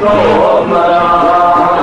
soo maraa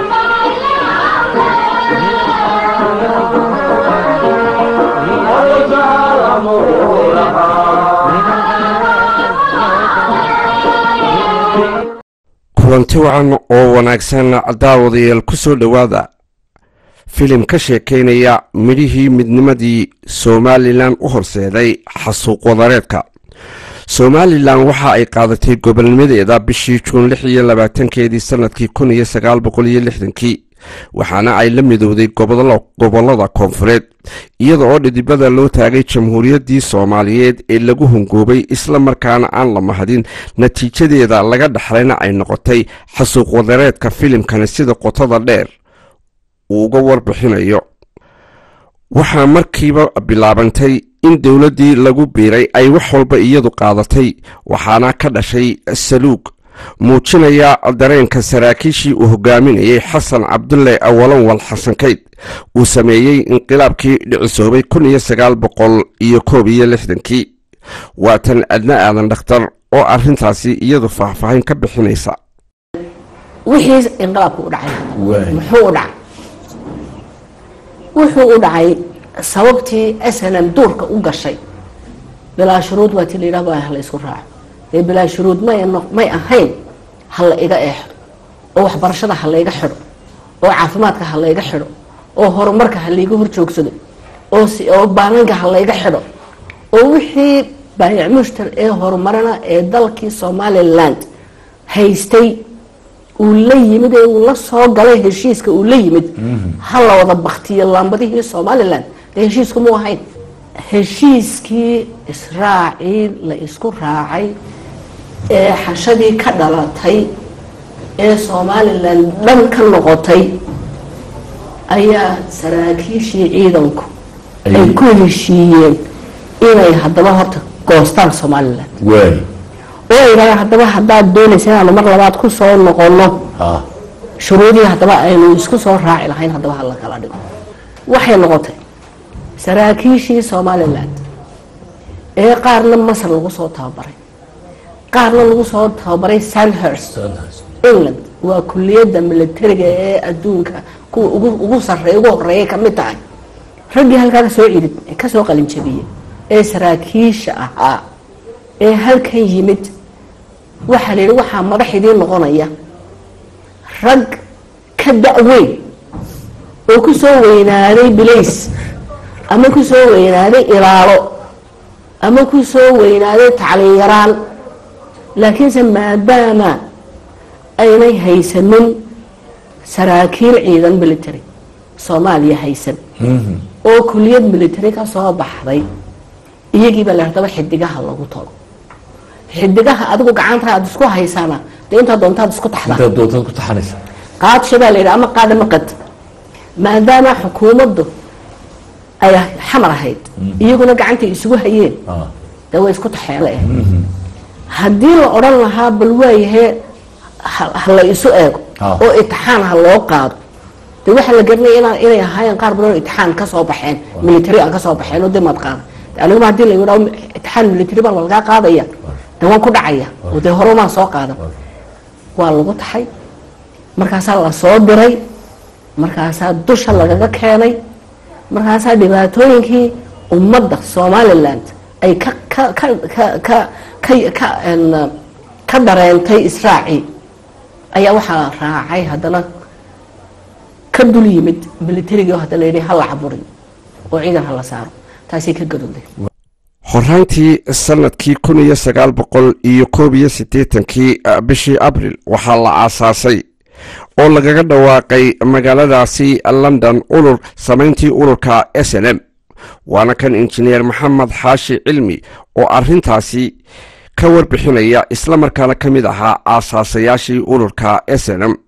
kulanti wacan oo wanaagsan daawadayaal ku soo dhowaada filim ka sheekaynaya midhihii midnimadii somalilan u horseeday xasuuq wadareedka somalilan waxa ay qaadatay gobolnimadeeda bishii juun lix iyo labaatankeedii sanadkii kun iyo sagaal boqol iyo lixdankii waxaana ay la midowday gobollada koonfureed iyada oo dhidibada loo taagay jamhuuriyaddii soomaaliyeed ee lagu hungoobay isla markaana aan la mahadin natiijadeeda laga dhexlayna ay noqotay xasuuq wadareedka filimkani sida qotada dheer uu uga warbixinayo waxaa markiiba bilaabantay in dowladdii lagu biiray ay wax walba iyadu qaadatay waxaana ka dhashay saluug muujinaya dareenka saraakiishii uu hogaaminayay xasan cabdulle awalanwal xasan kayd uu sameeyey inqilaabkii dhicisoobay kun iyo sagaal boqol iyo koob iyo lixdankii waatan adna aadan dhakhtar oo arrintaasi iyadu faahfaahin ka bixinaysa wixii inqilaabku u dhacay muxuu u dhacay wuxuu u dhacay sababtii snm duurka u gashay bilaa shuruud waa ti la yidhah ha la isku raaco dee bilaa shuruud may ahayn ha la iga eexdo oo waxbarashada ha layga xidho oo caafimaadka ha layga xidho oo horumarka ha layga horjoogsado oo baalanka ha layga xidho oo wixii baayac mushtar ee horumarana ee dalkii somaliland haystay uu la yimid ee uu la soo galay heshiiska uu la yimid ha la wada baktiyo laambadihii somalilan dee heshiisku mu ahayn heshiiskii israacii la isku raacay ee xashadii ka dhalatay ee somalilan dhan ka noqotay ayaa saraakiishii ciidanku ay ku heshiiyeen inay haddaba horta goostaan somalilan oo ay yidhahdeen haddaba haddaad doonaysa inaanu mar labaad ku soo noqono shuruudii haddaba aynu isku soo raaci lahayn haddaba hala kala dhigo waxay noqotay saraakiishii somalilan ee qaarna masar lagu soo tababaray qaarna lagu soo tababaray sandhurst england waa kuliyadda militariga ee adduunka kuwa ugu sarey ugu horeeyay kamid tahay raggii halkaa kasoo cirid kasoo qalinjabiyey ee saraakiisha ahaa ee halkan yimid waxaa la yidhi waxaa madax idiin noqonaya rag ka da-weyn oo ku soo weynaaday bilays ama ku soo weynaaday ilaalo ama ku soo weynaaday tacliin yaraan laakiinse maadaama aynay haysanin saraakiil ciidan military soomaaliya haysan oo kuliyad military ka soo baxday iyagiibaa la hadaba xidigaha lagu tago xidigaha adigu gacanta aad isku haysaana dee intaa doontaad isku taxdaa qaadsha baa la yidhi ama qaada maqad maadaama xukuumaddu ay xamar ahayd iyaguna gacantay isugu hayeen dee way isku taxeele eh haddii la odhan lahaa bal waayahee ha la isu eego oo itixaan ha loo qaado de waxaa la garanaya inaa inay ahaayeen qaar badan oo itixaan kasoo baxeen military aan kasoo baxeen oo dimaad qaada aniguma hadii la yidhaho itixaan military baa lagaa qaadaya de waan ku dhacaya oo dee horumaan soo qaadan waa lagu taxay markaasaa la soo diray markaasaa dusha lagaga keenay markaasaa dhibaatooyinkii ummadda somaliland ay ka ka ka ka ka ka ka ka dareentay israaci ayaa waxaa raacay haddana ka dul yimid militarigii hadda la yidhi hala caburiyo oo ciidan hala saaro taasay ka gadooday horaantii sanadkii kun iyo sagaal boqol iyo koob iyo siddeetankii bishii abril waxaa la aasaasay oo lagaga dhawaaqay magaaladaasi london urur samayntii ururka s n m waana kan injineer maxamed xaashi cilmi oo arrintaasi ka warbixinaya islamarkaana ka mid ahaa aasaasayaashii ururka s n m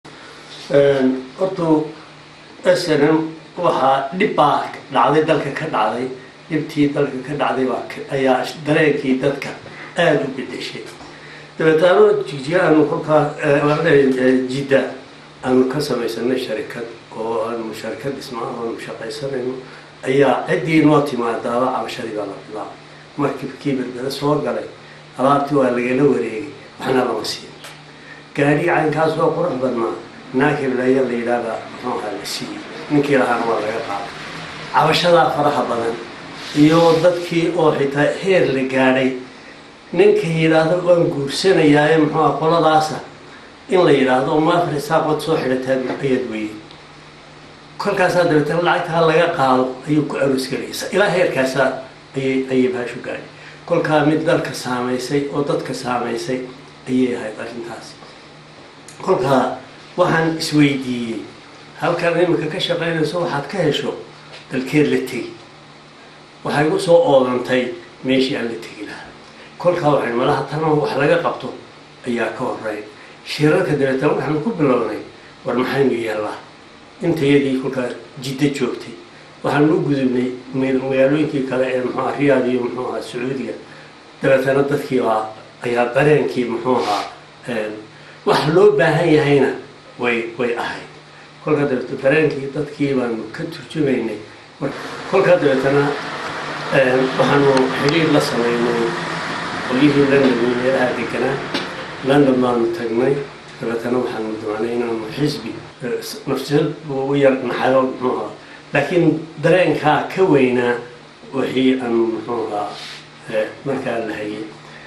horta s n m waxaa dhib baa dhacday dalka ka dhacday dhibtii dalka ka dhacday baa ayaa dareenkii dadka aada u bedeshay dabeetaano jigjiga aanu kolkaa jidda aanu ka samaysanay sharikad oo aanu sharikad dhismaa aanu shaqaysanayno ayaa ciddii noo timaadaaba cabashadii baa la bilaabay markibkii berbere soo galay alaabtii waa lagala wareegay waxna lama siin gaari caynkaas oo qurux badnaa naakibleya la yidhaahda muxuu ahaa la siiyey ninkii lahaana waa laga qaaday cabashadaa faraha badan iyo dadkii oo xitaa heer la gaadhay ninka yidhaahdo waan guursanayaaye muxuu aha qoladaasa in la yidhaahdo maafar isaaqood soo xidhataa ayaad weyey kolkaasaa dabeetana lacagtaa laga qaado ayuu ku aroosgelaysa ilaa heerkaasaa ayay ayay baashu gaadhay kolkaa mid dalka saamaysay oo dadka saamaysay ayay ahayd arrintaasi kolkaa waxaan isweydiiyey halkan iminka ka shaqaynayso waxaad ka hesho dalkeed la tegi waxay u soo oodantay meeshii aan la tegi lahaa kolkaa waxay malaha tana wax laga qabto ayaa ka horeyn shirarka dabeetana waxaanu ku bilownay war maxaynu yeellaa intayadii kolkaa jiddo joogtay waxaanu u gudubnay magaalooyinkii kale ee muxuuha riyaad iyo muxuu ahaa sacuudiga dabeetana dadkii baa ayaa dareenkii muxuu ahaa wax loo baahan yahayna way way ahayd kolkaa dabeete dareenkii dadkii baanu ka turjumaynay kolkaa dabeetana waxaanu xidhiir la sameynay qolyihii london iyo meelaha deganaa london baanu tagnay dabeetana waxaanu doonay inaanu xisbi nafsiyad buu u yar naxayo muxuu ahaa laakiin dareenkaa ka weynaa wixii aanu muxuu ahaa markaa la hayay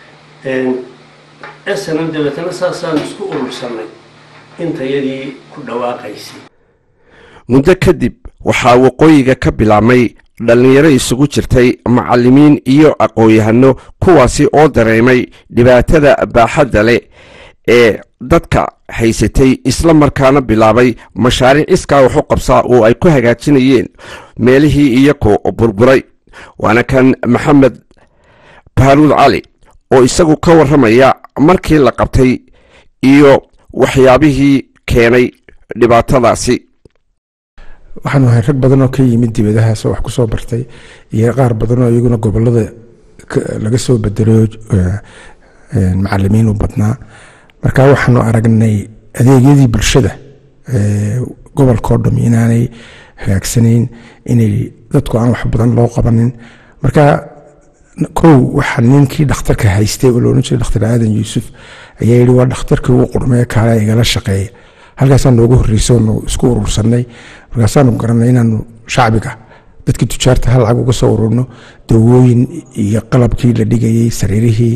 snm dabeetana saasaan isku urursanay intayadii ku dhawaaqaysay muddo kadib waxaa waqooyiga ka bilaabmay dhallinyaro isugu jirtay macallimiin iyo aqoon-yahano kuwaasi oo dareemay dhibaatada baaxadda leh ee dadka haysatay isla markaana bilaabay mashaariic iskaa waxu qabsaa oo ay ku hagaajinayeen meelihii iyakoo burburay waana kan maxamed baaruud cali oo isagu ka warramaya markii la qabtay iyo waxyaabihii keenay dhibaatadaasi waxaanu ahay rag badan oo ka yimid dibadahaas oo wax ku soo bartay iyo qaar badan oo iyaguna gobolada laga soo bedelo macalimiin u badnaa marka waxaanu aragnay adeegyadii bulshada gobolkao dham inaanay hagaagsanayn inay dadku aan wax badan loo qabanin marka kow waxaa ninkii dhakhtarka haystay oo loodhan jiray dhakhtar aadan yuusuf ayaa yihi waa dhakhtarkii ugu qurmee kaale igala shaqeeya halkaasaa noogu horreysay oonu isku urursanay markaasaanu garanay inaanu shacbiga dadkii tujaarta hal lacag uga soo ururno dawooyin iyo qalabkii la dhigayey sariirihii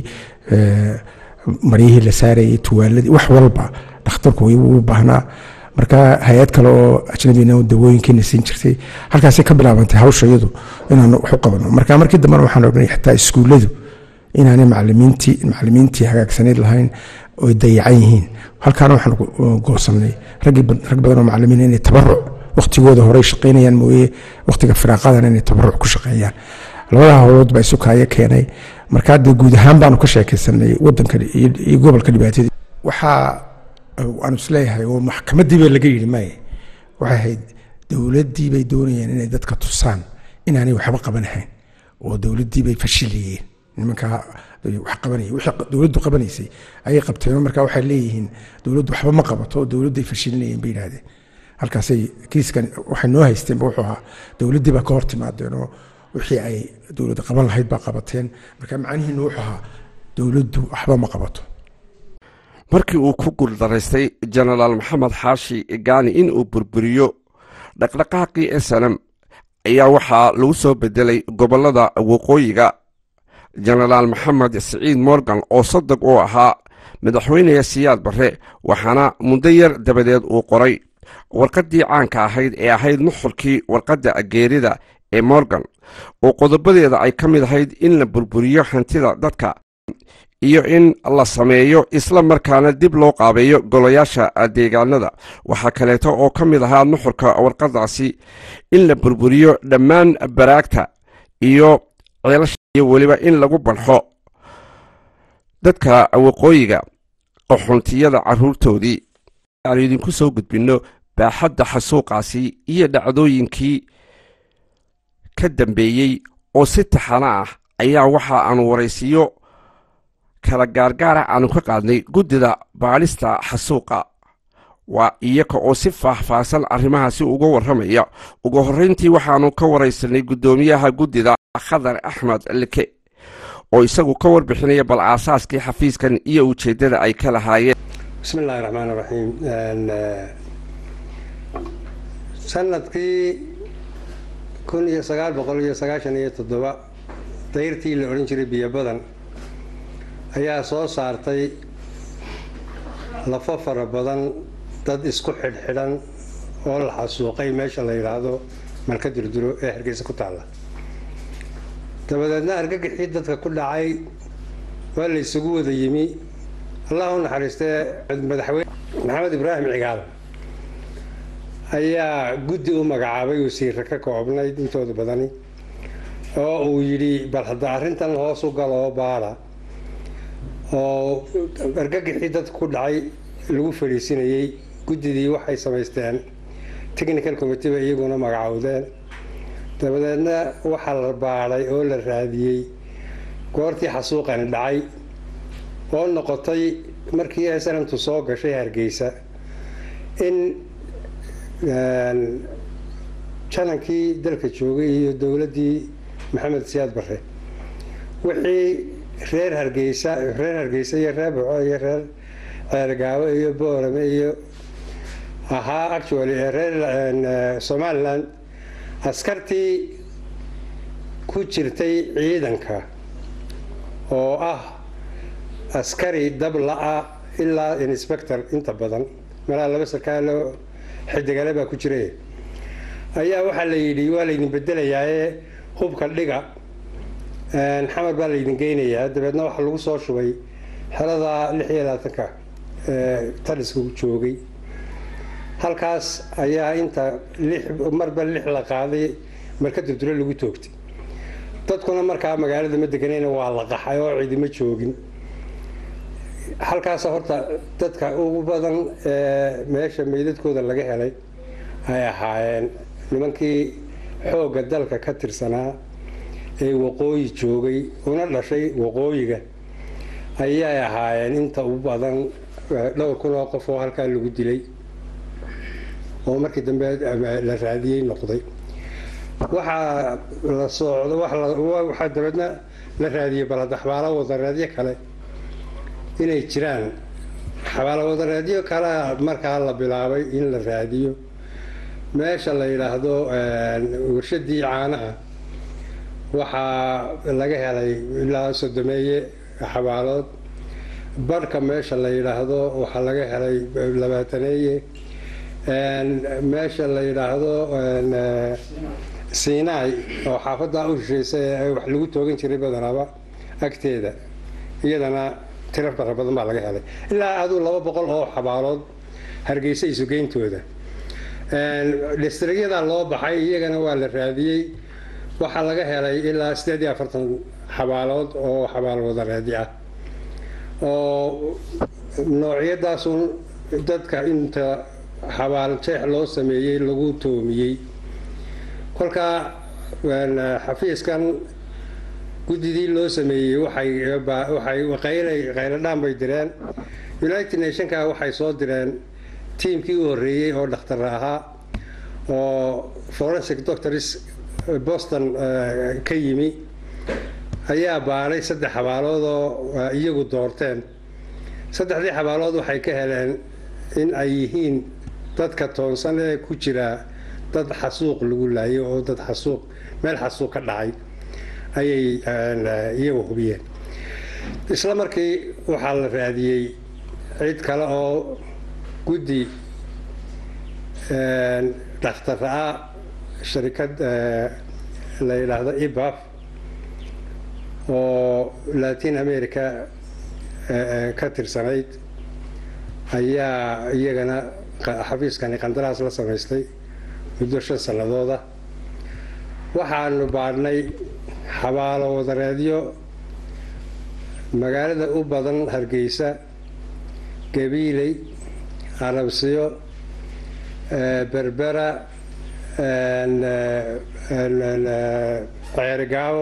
maryihii la saarayey tuwaaladii wax walba dhakhtarku u baahnaa marka hay-ad kale oo ajnabina dawooyinkiina siin jirtay halkaasay ka bilaabantay hawsha iyadu inaanu wax u qabano marka markii dambena waxaan ognay xataa iskuulladu inaanay macalimiintii macalimiintii hagaagsanayd lahayn oy dayacan yihiin halkaana waxaan goosanay rag badan oo macalimiin inay tabaruc waktigooda horey shaqaynayaan mooye waktiga firaaqadana inay tabaruc ku shaqeeyaan labada howlood baa isu kaayo keenay markaa dee guud ahaan baanu ka sheekaysanay wadanka iyo gobolka dhibaatadii waxaa aanu isleeyahay oo maxkamadii ba laga yidhi maaye waxay ahayd dowladdii bay doonayeen inay dadka tusaan inaanay waxba qabanahayn oo dowladdii bay fashiliyeen nimankaa wax qabanaya wixii dowladdu qabanaysay ayay qabteen markaa waxay leeyihiin dowladdu waxba ma qabato oo dowladday fashilinayeen bay yidhahdeen halkaasay kiiskan waxay noo haysteenba wuxuu ahaa dowladdii baa ka hor timaadeen oo wixii ay dowladda qaban lahayd baa qabateen marka macnihiinu wuxuu ahaa dowladdu waxba ma qabato markii uu ku guuldaraystay jenaraal maxamed xaashi gaani in uu burburiyo dhaqdhaqaaqii esalam ayaa waxaa lagu soo bedelay gobollada waqooyiga jenaraal maxamed siciid morgan oo sadog uu ahaa madaxweyneha siyaad barre waxaana muddo yar dabadeed uu qoray warqaddii caanka ahayd ee ahayd nuxurkii warqadda geerida ee morgan oo qodobadeeda ay ka mid ahayd in la burburiyo hantida dadka iyo in la sameeyo isla markaana dib loo qaabeeyo golayaasha deegaanada waxaa kaleeto oo ka mid ahaa nuxurka warqadaasi in la burburiyo dhammaan baraagta iyo ceelasha iyo weliba in lagu balxo dadka waqooyiga qaxoontiyada carruurtoodii aanu idinku soo gudbinno baaxadda xasuuqaasi iyo dhacdooyinkii ka dambeeyey oo si taxana ah ayaa waxa aanu waraysiyo kala gaargaara aanu ka qaadnay guddida baadhista xasuuqa waa iyaga oo si faahfaahsan arrimahaasi uga warramaya ugu horrayntii waxaanu ka waraysanay guddoomiyaha guddida khadar axmed like oo isagu ka warbixinaya bal aasaaskii xafiiskan iyo ujeeddada ay ka lahaayeen bismi illaahi raxmaan raxiim sanadkii kun iyo sagaal boqol iyo sagaashan iyo toddoba dayrtii la odhan jiray biyo badan ayaa soo saartay lafo fara badan dad isku xidhxidhan oo la xasuuqay meesha la yidhaahdo malka durduro ee hargeysa ku taalla dabadeedna argagixii dadka ku dhacay waa la isugu wada yimi allah u naxariistee madaxweyne maxamed ibraahim cigaal ayaa guddi u magacaabay wasiirra ka koobnayd intooda badani oo uu yidhi bal hadda arrintan hoos u galoo baada oo argagixii dadka ku dhacay lagu fadhiisinayey guddidii waxay samaysteen technical committee bay iyaguna magacowdeen dabadeedna waxaa la baadhay oo la raadiyey goortii xasuuqani dhacay oo noqotay markii snamtu soo gashay hargeysa in janankii dalka joogay iyo dowladdii maxamed siyaad barre wixii reer hargeysa reer hargeysa iyo reer buco iyo reer ceergaabo iyo boorame iyo ahaa actually reer somaliland askartii ku jirtay ciidanka oo ah askari dabla-a ilaa inspector inta badan malaa laba sarkaalo xidigale baa ku jira ayaa waxaa la yidhi waa laydin bedelayaae hubka dhiga xamar baa laydin geynayaa dabeedna waxaa lagu soo shubay xerada lix iyo labaatanka taliska joogay halkaas ayaa inta lix marba lix la qaaday marka durduro lagu toogtay dadkuna markaa magaalada ma deganayna waa la qaxay oo ciidima joogin halkaas horta dadka ugu badan ee meesha meydadkooda laga helay ay ahaayeen nimankii xoogga dalka ka tirsanaa ee waqooyi joogay una dhashay waqooyiga ayay ahaayeen inta u badan dhowr kun oo qof oo halkaa lagu dilay oo markii dambe la raadiyey noqday waxaa la socdo waxaa dabeedna la raadiyey balada xabaalo wadareedyo kale inay jiraan xabaalo wadareedyo kalea markaa la bilaabay in la raadiyo meesha la yidhaahdo warshadii caanaha waxaa laga helay ilaa sodomeeye xabaalood barhka meesha la yidhaahdo waxaa laga helay labaataneeye meesha la yidhaahdo sinai oo xaafaddaa u hesheysay ee wax lagu toogan jiray badanaaba agteeda iyadana tiro fara badan baa laga helay ilaa aduu laba boqol oo xabaalood hargeysa isugeyntooda distrigyadaa loo baxay iyagana waa la raadiyey waxaa laga helay ilaa sideed iyo afartan xabaalood oo xabaal wadareedi ah oo noocyadaasun dadka inta xabaal jeex loo sameeyey lagu toomiyey kolkaa xafiiskan guddidii loo sameeyey waxay qayladhaan bay direen united nationka waxay soo direen tiimkii u horreeyey oo dhakhtar ahaa oo forensic doctors boston ka yimi ayaa baanay saddex xabaalood oo iyagu doorteen saddexdii xabaalood waxay ka heleen in ay yihiin dadka toonsan ee ku jira dad xasuuq lagu laayo oo dad xasuuq meel xasuuq ka dhacay ayay iyagu hubiyeen isla markii waxaa la raadiyey cid kale oo guddi dhakhtara ah sharikad la yidhaahdo ibaf oo latin america ka tirsanayd ayaa iyagana xafiiskani qandaraas la samaystay muddo shan sanadooda waxaanu baadhnay xabaalo wadareedyo magaalada u badan hargeysa gabiiley arabsiyo berbera ceerigaabo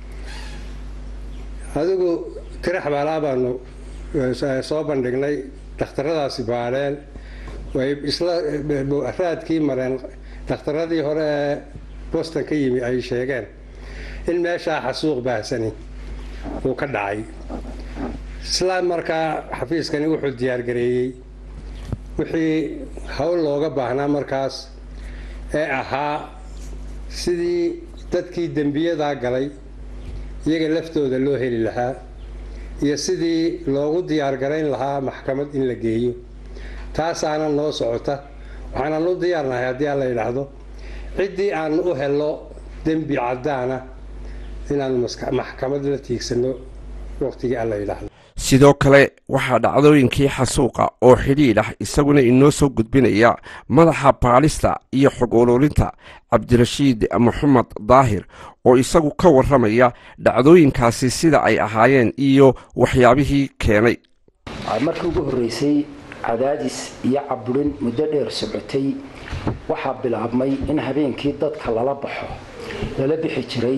adigu tiro xabaalaa baanu soo bandhignay dhakhtaradaasi baadheen way isla raadkii mareen dhakhtaradii hore ee boston ka yimi ay sheegeen in meeshaa xasuuq baahsani uu ka dhacay isla markaa xafiiskani wuxuu diyaargareeyey wixii howl looga baahnaa markaas ee ahaa sidii dadkii dembiyadaa galay iyaga laftooda loo heli lahaa iyo sidii loogu diyaargarayn lahaa maxkamad in la geeyo taasaana noo socota waxaanan u diyaarnahay haddii aan la yidhaahdo ciddii aan u helo dembi caddaana inaanu maxkamad la tiigsano waqtigii aan la yidhaahdo sidoo kale waxaa dhacdooyinkii xasuuqa oo xidhiidh ah isaguna inoo soo gudbinaya madaxa baalista iyo xog ururinta cabdirashiid maxamed daahir oo isagu ka warramaya dhacdooyinkaasi sida ay ahaayeen iyo waxyaabihii keenay markii ugu horreysay cadaadis iyo caburin muddo dheer socotay waxaa bilaabmay in habeenkii dadka lala baxo lala bixi jiray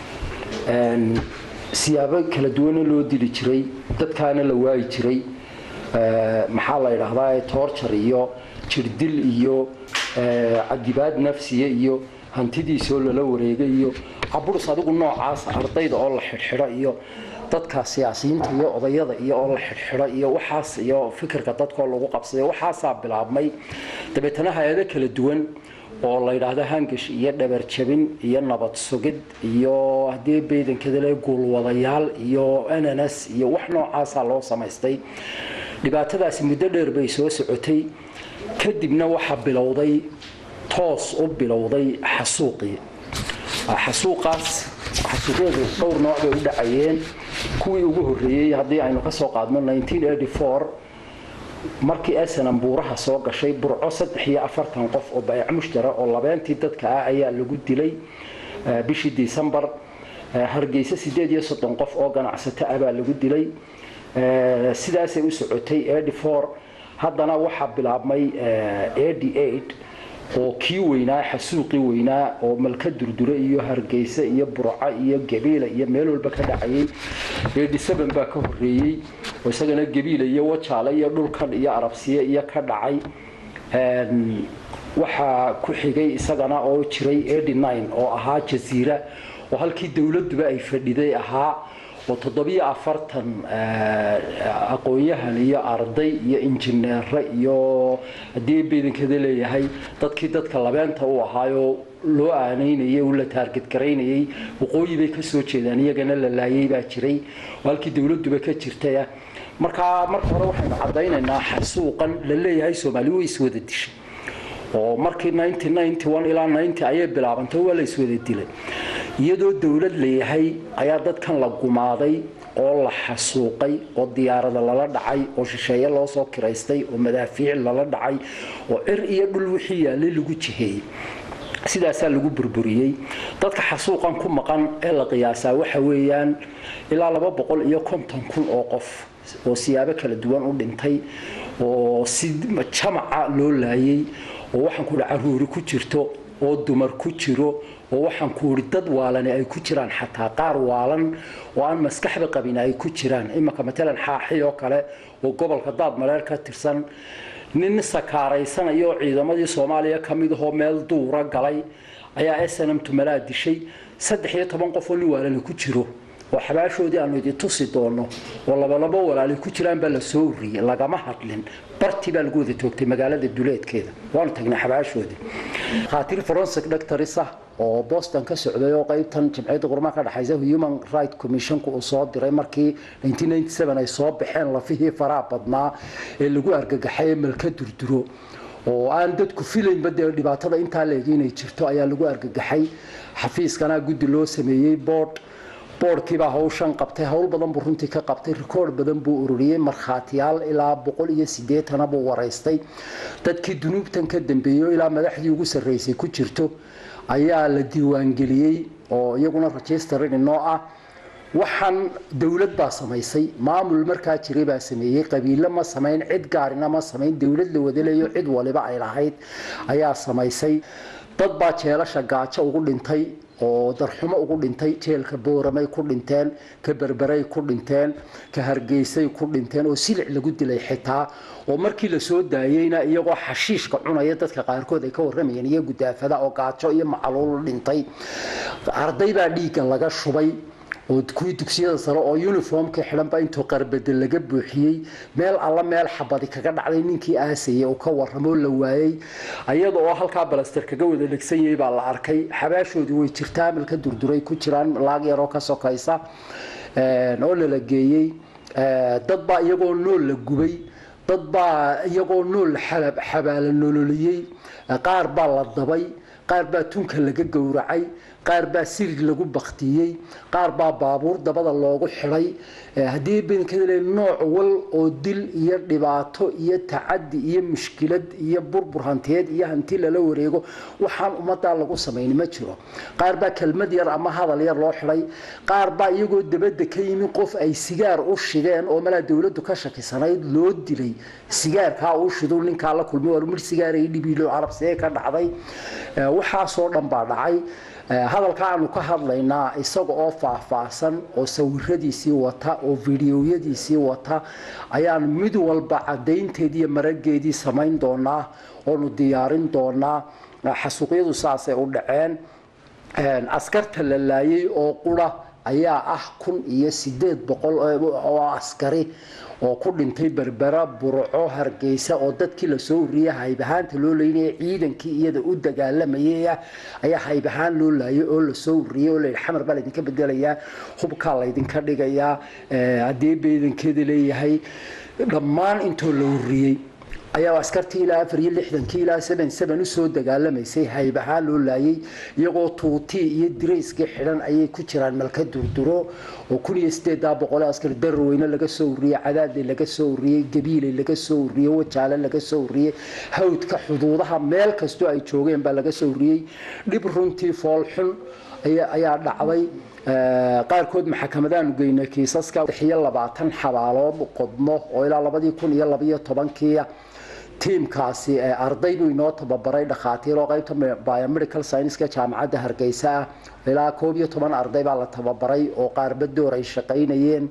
siyaabo kala duwana loo dili jiray dadkaana la waayi jiray maxaa la yidhaahdaa toorjar iyo jirdil iyo cadibaad nafsiya iyo hantidiisoo lala wareegay iyo caburus adigu noocaas ardayda oo la xidhxidho iyo dadka siyaasiyiinta iyo odayada iyo oo la xidhxidho iyo waxaas iyo fikirka dadkoo lagu qabsaday waxaasaa bilaabmay dabeetana hay-ado kala duwan oo la yidhaahdo hangash iyo dhabarjabin iyo nabad sugid iyo haddii baydankadale guulwadayaal iyo ananas iyo wax noocaasaa loo samaystay dhibaatadaasi muddo dheer bay soo socotay kadibna waxaa bilowday toos u bilowday xasuuqii xasuuqaas xasuuqyadu dhowr nooc bay u dhacayeen kuwii ugu horreeyey haddii aynu kasoo qaadno markii esenam buuraha soo gashay burco saddex iyo afartan qof oo bayac mushtara oo labeentii dadka ah ayaa lagu dilay bishii decembar hargeysa sideed iyo soddon qof oo ganacsato ah baa lagu dilay sidaasay u socotay haddana waxaa bilaabmay oo kii weynaa xasuuqii weynaa oo malka durdure iyo hargeysa iyo burco iyo gabiila iyo meel walba ka dhacayay baa ka horeeyey oo isagana gabiila iyo wajaale iyo dhulkan iyo arabsiye iyo ka dhacay waxaa ku xigay isagana oo jiray oo ahaa jasiira oo halkii dowladuba ay fadhiday ahaa oo toddobiyo afartan aqoon-yahan iyo arday iyo injineere iyo haddii baydankada leeyahay dadkii dadka labeenta u ahaayoo loo aanaynayay oo la taargadgaraynayay waqooyi bay kasoo jeedaan iyagana la laayay baa jiray oo halkii dowladuba ka jirtaya markaa marka hore waxaynu caddaynaynaa xasuuqan la leeyahay soomaali way iswada dishay oo markii ilaa ayay bilaabantay waa la iswada dilay iyadoo dowlad layahay ayaa dadkan la gumaaday oo la xasuuqay oo diyaarada lala dhacay oo shisheeye loo soo kiraystay oo madaafiic lala dhacay oo cir iyo dhul wixii yaalay lagu jiheeyey sidaasaa lagu burburiyey dadka xasuuqan ku maqan ee la qiyaasaa waxa weeyaan ilaa laba boqol iyo konton kun oo qof oo siyaabo kala duwan u dhintay oo si jamaca loo laayay oo waxaan ku caruuri ku jirto oo dumar ku jiro oo waxaan ku uri dad waalani ay ku jiraan xataa qaar waalan oo aan maskaxda qabin ay ku jiraan imanka matalan xaaxi oo kale oo gobolka daad mareer ka tirsan nin sakaaraysanaya oo ciidamadii soomaaliya ka mid ahoo meel duura galay ayaa snm tumalaa dishay saddex iyo toban qof oo nin waalani ku jiro oo xabaashoodii aanu idin tusi doono oo labalabo walaali ku jiraan baa la soo uriyey lagama hadlin bartii baa lagu wada toogtay magaalada duleedkeeda waanu tagnay xabaashoodii khaatiir forensic doctors ah oo boston ka socday oo qaybtan jimciyadda qurmaha ka dhexaysa human right commissionka uu soo diray markii ay soo baxeen lafihii faraha badnaa ee lagu argagaxay ee malka durduro oo aan dadku filaynba dee dhibaatada intaa leeg inay jirto ayaa lagu argagaxay xafiiskana guddi loo sameeyey board boodhkiibaa hawshan qabtay howl badan buu runtii ka qabtay rikoord badan buu ururiyey markhaatiyaal ilaa boqol iyo sideetana buu waraystay dadkii dunuubtan ka dambeeyo ilaa madaxdii ugu sarreysay ku jirto ayaa la diiwaangeliyey oo iyaguna registerin inoo ah waxaan dowlad baa samaysay maamul markaa jiray baa sameeyey qabiilo ma samayn cid gaarina ma samayn dowlad la wadaleeyo cid waliba ay lahayd ayaa samaysay dad baa jeelasha gaajo ugu dhintay oo darxumo ugu dhintay jeelka booramay ku dhinteen ka berberay ku dhinteen ka hargeysay ku dhinteen oo silic lagu dilay xitaa oo markii la soo daayeyna iyagoo xashiishka cunaya dadka qaarkood ay ka warramayeen iyo gudaafada oo gaajo iyo macaluul dhintay arday baa dhiigga laga shubay oo kuwii dugsiyada sare oo uniformka xidhanba intuu qarbade laga buuxiyey meel alla meel xabadi kaga dhacday ninkii aasayay uu ka warramoo la waayey ayada oo halkaa balaster kaga wada dhegsan yahay baa la arkay xabaashoodii way jirtaa amalka durduray ku jiraan laag yaroo ka sokaysa oo lala geeyey dad baa iyagoo nool la gubay dad baa iyagoo nool xabaala nololiyey qaar baa la dabay qaar baa tunka laga gowracay qaar baa sirig lagu baktiyey qaar baa baabuur dabada loogu xidhay haddii badankadale nooc wal oo dil iyo dhibaato iyo tacadi iyo mushkilad iyo burbur hantiyeed iyo hanti lala wareego waxaan ummadaa lagu samayni ma jiro qaar baa kelmad yar ama hadal yar loo xidhay qaar baa iyagoo dabadda ka yimi qof ay sigaar u shideen oo malaa dowladdu ka shakisanayd loo dilay sigaarkaa uu shidu ninkaa la kulmay war mir sigaaray dhibiilo carabsee ka dhacday waxaasoo dhan baa dhacay hadalka aanu ka hadlaynaa isaga oo faahfaahsan oo sawiradiisii wata oo fideoyadiisii wata ayaan mid walba cadaynteedii iyo marageedii samayn doonaa oonu diyaarin doonaa xasuuqyadu saasay u dhaceen askarta la laayay oo qura ayaa ah kun iyo sideed boqol oo askari oo ku dhintay berbera burco hargeysa oo dadkii lasoo uriyay haybahaanta loo leynaya ciidankii iyada u dagaalamayay ayaa haybahaan loo laayay oo lasoo uriyay oo layidhi xamar baa laydinka bedelayaa hubkaa laydinka dhigayaa haddii beedankeeda leeyahay dhammaan intoo la uriyey ayaa askartii ilaa afar iyo lixdankii ilaa seven seven usoo dagaalamaysay haybahaan loo laayay iyagoo tuutii iyo dirayskii xidhan ayay ku jiraan malka durduro oo kun iyo sideedaa boqol askar darweyne laga soo uriyey cadaadle laga soo uriyey gabiile laga soo uriyey wajaale laga soo uriyey hawdka xuduudaha meel kastoo ay joogeen baa laga soo uriyey dhib runtii foolxun ayaa dhacday qaarkood maxkamadaanu geynay kiisaska iyo labaatan xabaalood qodmo oo ilaa labadii kun iyo labaiyo tobankiia tiimkaasi arday buu inoo tababaray dhakhaatiir oo qaybta biomedical scienceska jaamacadda hargeysa ah ilaa koob iyo toban arday baa la tababaray oo qaarba door ay shaqaynayeen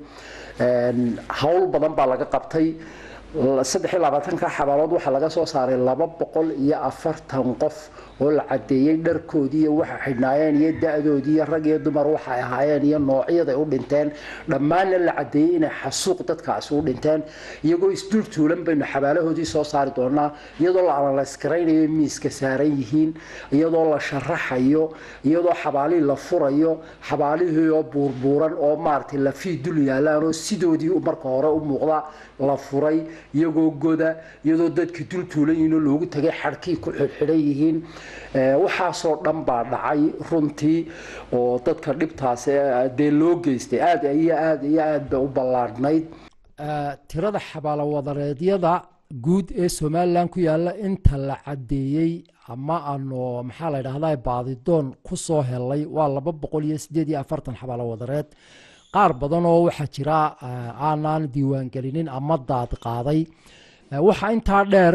hawl badan baa laga qabtay saddex iyo labaatanka xabaalood waxaa laga soo saaray laba boqol iyo afartan qof oo la cadeeyey dharkoodii iyo waxa xidhnaayeen iyo da-doodii iyo rag iyo dumar waxay ahaayeen iyo noocyaday u dhinteen dhammaanna la cadeeyey inay xasuuq dadkaasi u dhinteen iyagoo isdul tuulan baynu xabaalahoodii soo saari doonaa iyadoo la analysgaraynayo miiska saaran yihiin iyadoo la sharaxayo iyadoo xabaalihii la furayo xabaalihii oo buurbuuran oo maaragtay lafii dul yaalaan oo sidoodii marka hore u muuqda la furay iyagoo goda iyadoo dadkii dul tuulan yihiin oo loogu tagay xadhkii ku xidxidhan yihiin waxaasoo dhan baa dhacay runtii oo dadka dhibtaasi dee loo geystay aada iyo aada iyo aada bay u ballaadhnayd tirada xabaalowadareedyada guud ee somalilan ku yaala inta la cadeeyey ama aanu maxaa la dhahdaa baadidoon kusoo helay waa laba boqol iyo sideed iyo afartan xabaalowadareed qaar badan oo waxaa jira aanaan diiwaangelinin ama daad qaaday waxaa intaa dheer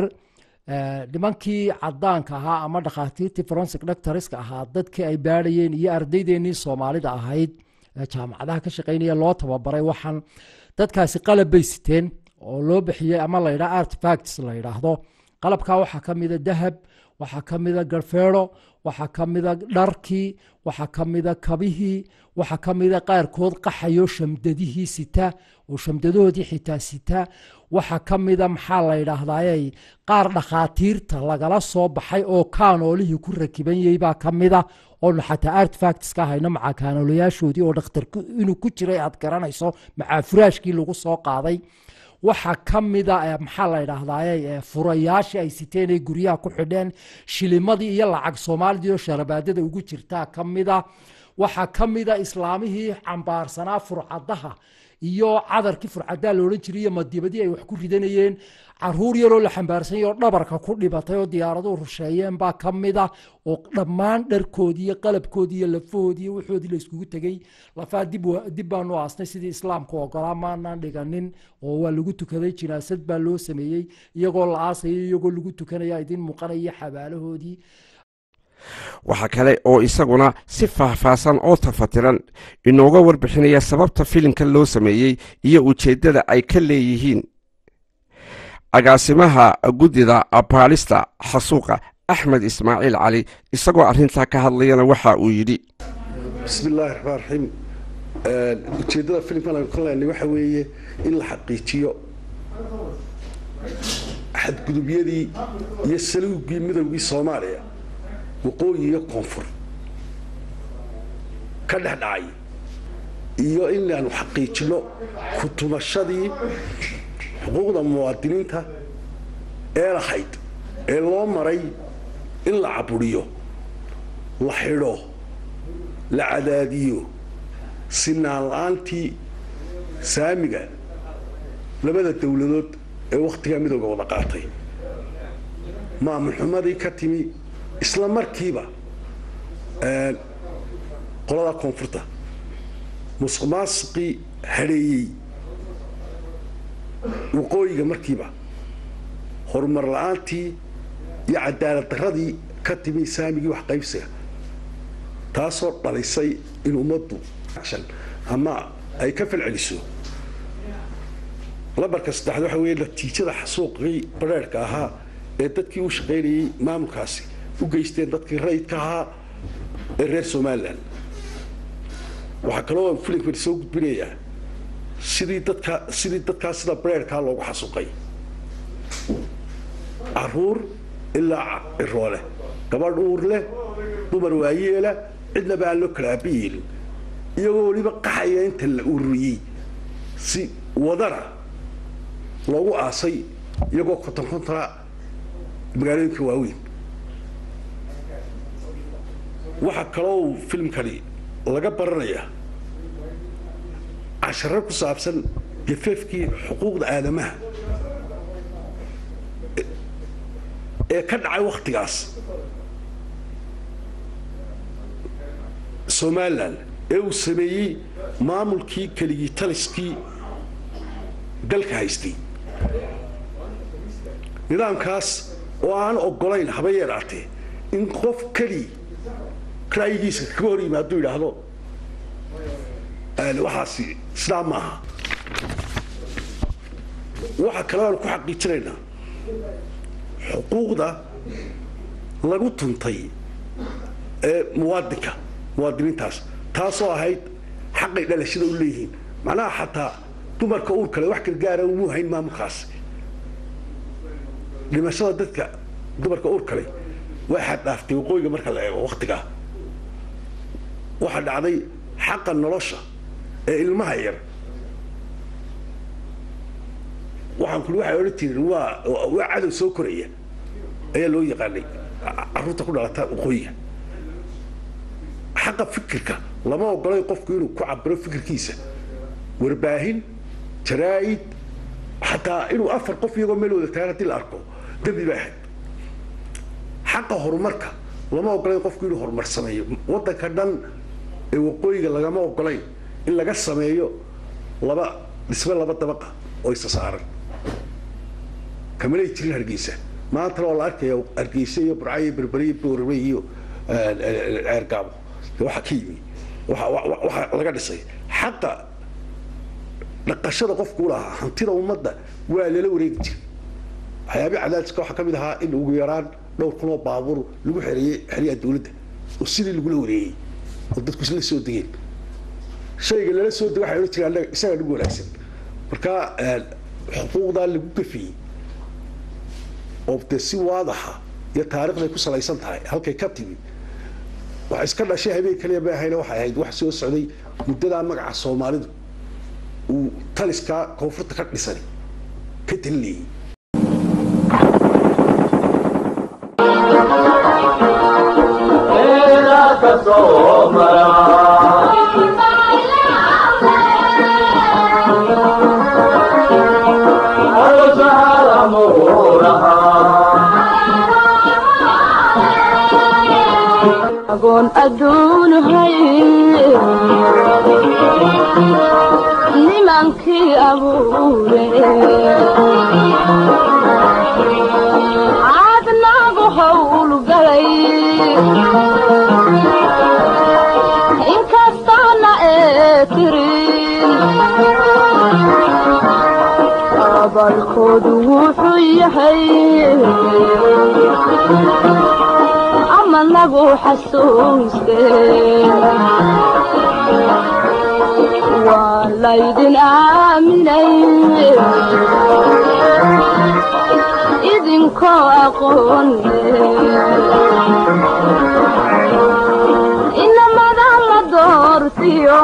nimankii cadaanka ahaa ama dhakhaatiirtii forensic doctorska ahaa dadkii ay baadhayeen iyo ardaydeenii soomaalida ahayd jaamacadaha ka shaqeynaya loo tababaray waxaan dadkaasi qalab bay siteen oo loo bixiyey ama la yidhaha artifacts la yidhaahdo qalabkaa waxaa ka mida dahab waxaa ka mida garfeero waxaa ka mida dharkii waxaa ka mida kabihii waxaa ka mida qaarkood qaxayo shamdadihii sita oo shamdadahoodii xitaa sita waxaa ka mida maxaa la yidhaahdaye qaar dhakhaatiirta lagala soo baxay oo kaanoolihii ku rakiban yahay baa ka mida oonu xataa artifacts ka hayno macaa kaanoolayaashoodii oo dhakhtar inuu ku jiray aad garanayso macaa furaashkii lagu soo qaaday waxaa ka mida maxaa la yidhaahdaye furayaashii ay siteen ay guryaha ku xidheen shilimadii iyo lacag soomaalidii oo sharabaadada ugu jirtaa ka mida waxaa ka mida islaamihii cambaarsanaa furcadaha iyo cadarkii furcadaa laodhan jiray iyo madibadii ay wax ku ridanayeen caruur yaroo la xambaarsanyay oo dhabarka ku dhibatay oo diyaaraduhu rusheeyeen baa ka mida oo dhammaan dharkoodii iyo qalabkoodii iyo lafahoodii iyo waxoodii la iskugu tegey lafaa dib baanu aasnay sidii islaamku ogolaa maanaan dhiganin oo waa lagu tukaday jinaasad baa loo sameeyey iyagoo la aasaya iyagoo lagu tukanaya idin muuqanaya xabaalahoodii waxaa kale oo isaguna si faahfaahsan oo tafatiran inooga warbixinaya sababta filimka loo sameeyey iyo ujeeddada ay ka leeyihiin agaasimaha guddida baalista xasuuqa axmed ismaaciil cali isagoo arrintaa ka hadlayana waxa uu yidhi bismi illaahi raxmaan raxiim ujeeddada filimkan aynu ka leenay waxa weeye in la xaqiijiyo xadgudubyadii iyo saluugii midowgii soomaaliya waqooyi iyo koonfur ka dhex dhacay iyo inaanu xaqiijino kutumashadii xuquuqda muwaadiniinta ee lahayd ee loo maray in la caburiyo la xidho la cadaadiyo sinaan la-aantii saamiga labada dowladood ee wakhtigaa midooda wada qaatay maamul xumadii ka timi isla markiiba qolada koonfurta musuq maasiqii hadheeyey waqooyiga markiiba horumar la-aantii iyo cadaalad daradii ka timi saamigii wax qaybsiga taasoo dhalisay in ummaddu ama ay ka falceliso lambarka saddexaad waxa weeye natiijada xasuuqii bareerhka ahaa ee dadkii u shaqaynayey maamulkaasi u geysteen dadkii rayidka ahaa ee reer somalilan waxaa kaloo filimkan soo gudbinayaa sidii dadka sidii dadkaa sida bareerkaa loogu xasuuqay caruur ilaa ciroole gabadh uur leh dumar waayeela cidnaba aan loo kala aaba yeelin iyagoo weliba qaxaya inta la ururiyey si wadana loogu aasay iyagoo konton kontona magaalooyinka waaweyn waxaa kaloo filimkani laga baranayaa casharo ku saabsan gafeefkii xuquuqda aadamaha ee ka dhacay wakhtigaas somalilan ee uu sameeyey maamulkii keligii taliskii dalka haystay nidaamkaas oo aan ogolayn haba yeeraatee in qof keli ra'yigiisa kaga hor yimi hadduu yidhaahdo waxaasi sidaa maaha waxaa kale aan ku xaqiijinaynaa xuquuqda lagu tuntay ee muwaadinka muwaadiniintaas taasoo ahayd xaqay dhalashada u leeyihiin macnaha xataa dumarka uur kale wax gargaara umu hayn maamulkaas dhimashada dadka dumarka uur kale waa xaddhaaftay waqooyiga marka la eego waktigaa waxaa dhacday xaqa nolosha ee ilmaha yar waxaan kuli waxay odhan jireen waa waa cadow soo koraya ayaa loo yaqaanay carruurta ku dhalata waqooyiga xaqa fikirka lama ogolay qofku inuu ku cabiro fikirkiisa warbaahin jaraa'id xataa inuu afar qof iyagoo meel wada tagaan haddii la arko dembi bay ahayd xaqa horumarka lama ogolayn qofku inuu horumar sameeyo waddanka dhan ee waqooyiga lagama ogolayn in laga sameeyo laba dhisme laba dabaqa oo isa saaran kamalay jirin hargeysa maantana oo la arkaya hargeysa iyo burca iyo berbere iyo boorame iyo ceergaabo waxa ka yimi waxa laga dhisay xaqa dhaqashada qofku u lahaa hantida ummadda waa lala wareegi jiray waxyaabii cadaadiska waxaa ka mid ahaa in ugu yaraan dhowr kunoo baabuur lagu xereeyey xeryaha dawladda oo sidii lagula wareegay oo dadku isla soo degeen shayga lala soo dego waxay odhan jireen annaga isagaa nagu wanaagsan marka xuquuqdaa lagu gafiyey oo dee si waadaxa iyo taarikhday ku salaysan tahay halkay ka timi wax iska dhashay habeen kaliya ma ahayna waxay ahayd wax soo socday muddadaa magaca soomaalidu uu taliskaa koonfurta ka dhisan ka talinayay agoon adduunahay nimankii abuure caadnaagu howlgalay inkastoona ee tirin abalkoodu wuxuu yahay ama nagu xasuuste waa laydin aaminay idinkoo aqoon inamada la doortiyo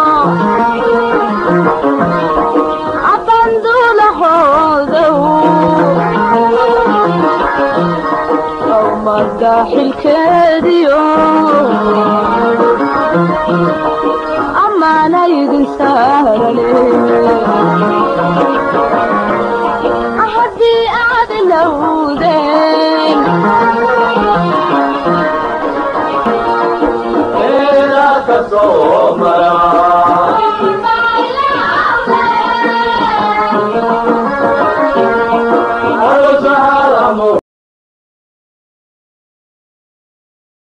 abanduulahoodow umada xilkeediyo amaana idin saarane haddii aad ilowdeen ka soo mara